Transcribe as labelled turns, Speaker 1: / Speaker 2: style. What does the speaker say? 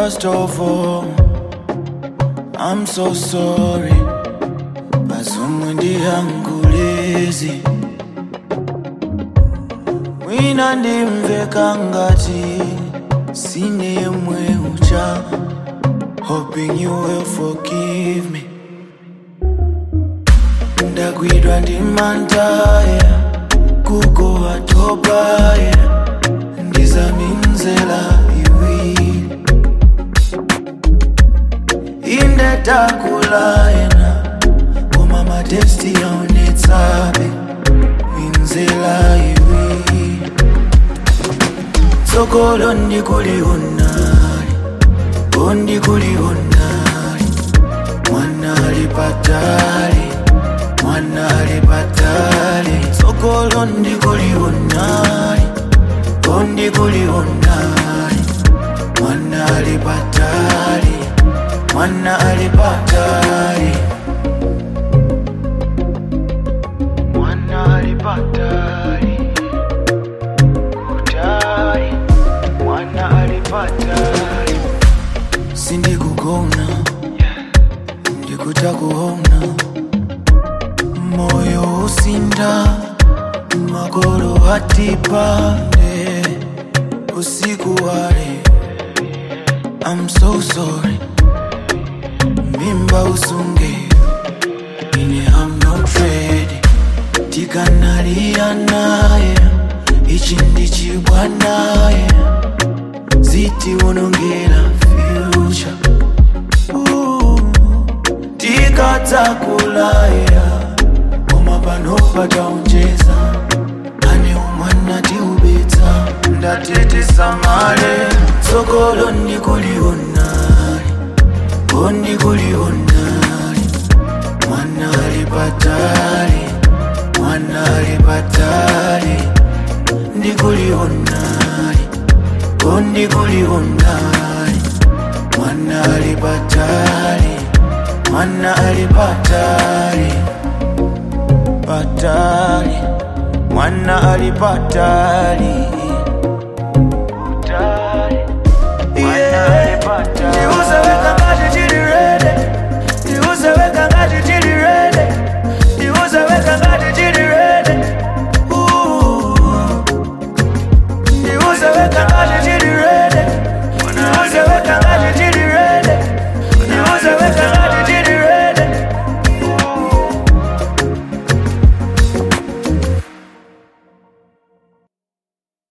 Speaker 1: First of all, I'm so sorry. Azumwe ndihangulezi mwina ndimveka ngati sine yemwe ucha hoping you will forgive me ndagwidwa ndi mantaya kugo atobaya ndizaminzela iwiri indetakulayena koma matesti yaonetsabe minzela iwiri tsogolo ndikulionali ondikulionali mwanali patali mwanali patali tsogolo ndikulionali ondikulionali mwanali patali mwanali patali mwanali patali kutali mwanali patali sindikugona ndikutakuona moyo usinda magolo atipande usiku wale I'm so sorry mimba usunge ine I'm not ready tikanalia naye ichi ndichibwa naye ziti unongera future Ooh, tikadzakulaya koma pano pataonjeza ane umwana tiubetsa ndatitisamale tsogolo ndikulionali ondikulionali mwanali patali mwanali patali ndikulionali ondikulionali mwanali patali mwanali patali patali mwana ali patali